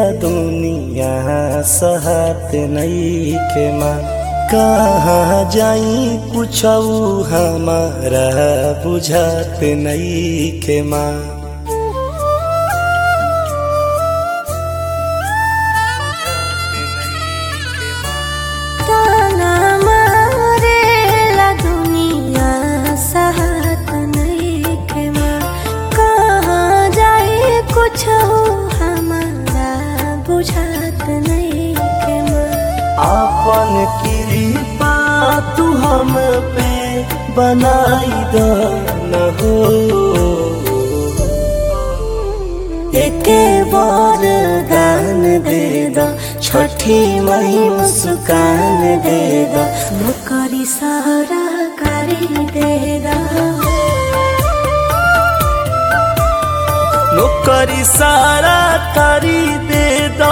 दुनिया सहत नईखे माँ कहाँ जाई पूछऊ हमारा बुझात नईखे माँ ताना मारेला दुनिया सहत नइखे माँ कहाँ जाए कुछ हमारा बुझात नइखे माँ आपन कृपा तू हम पे बनाई दो न हो एके बार दान दे दो छठी मई मुस्कान दे दो नौकरी सहारा करी दे रहा नौकरी सारा करी दे दो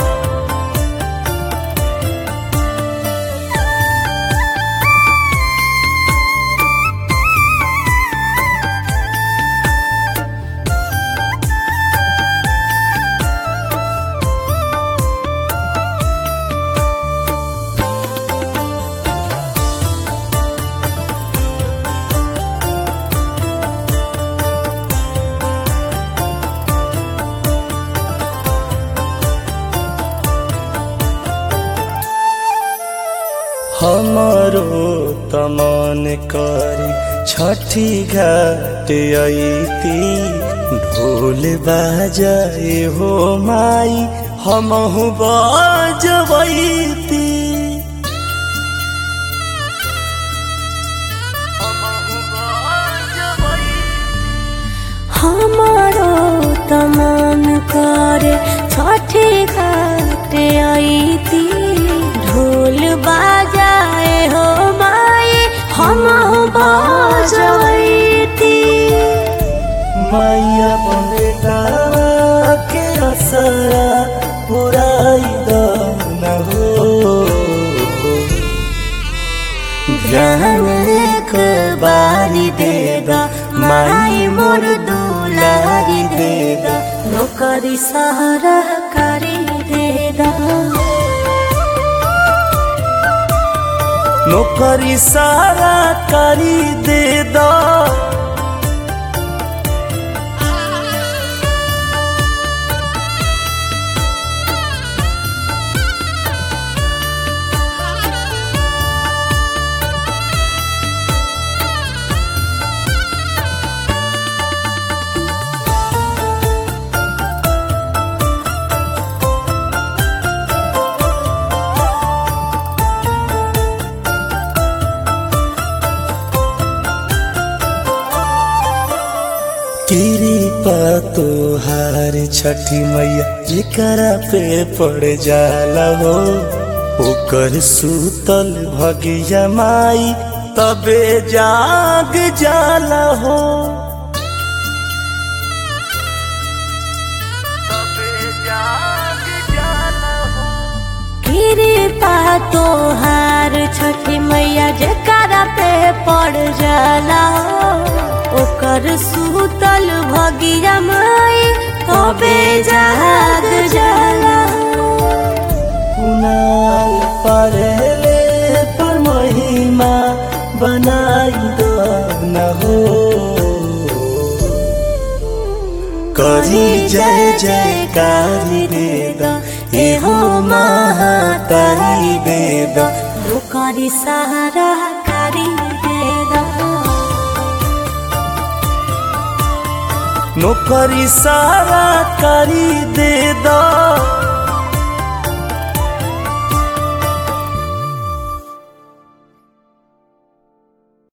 हमारो तमन करी छठी घाट अईती ढोल बाजाए हो माई हमहु बजबैती हमारो तमान करे छठी घाट आईती ढोल बाजाए हो माई हम बजैती मैया बेटा के असरा पुराई दो न हो ध्यान एक बारी दे दा माई मोर दुलारी दे दा नौकरी सहारा करी दे दा नौकरी सारा करी दे दो कृपा तोहार छठी मैया जेकरा पे पड़ जाला हो ओकर सूतल भगिया माई तबे जाग जाला हो कृपा तोहार छठी मैया जकरा पे पड़ जाला ओकर सूतल भगिया माई तबे जाग जाला कुनाल परेले पर महिमा बनाई दो न हो करी जय जयकारी दे दो एहो महातारी दे दो ओकरी सहारा करी दे दा नौकरी सारा करी दे